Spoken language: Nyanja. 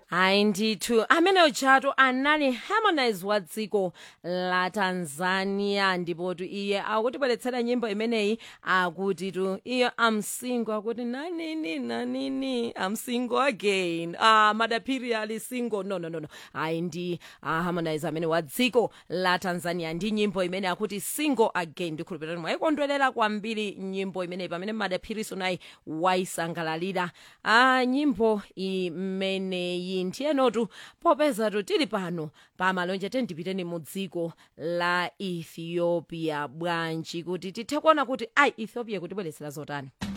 hayi ndithu ameneyo chato anali harmonize wa dziko la tanzania ndipo tu iye akutibweretsera nyimbo imeneyi akuti tu iyo am single akuti nanini nanini am single again ah madaphiri ali single no no no no hayi ndi ah, harmonize amene wa dziko la tanzania ndi nyimbo imene akuti single again ndikhulupirira mwayikondwerera kwambiri nyimbo imeneyi pamene madaphiriso nayi wayisangalalira ah, nyimbo imeneyi ndiyenotu popeza tu tili pano pamalonje tendipiteni mu dziko la ethiopia bwanji kuti tithe kuona kuti ayi ethiopia kutibweretsera zotani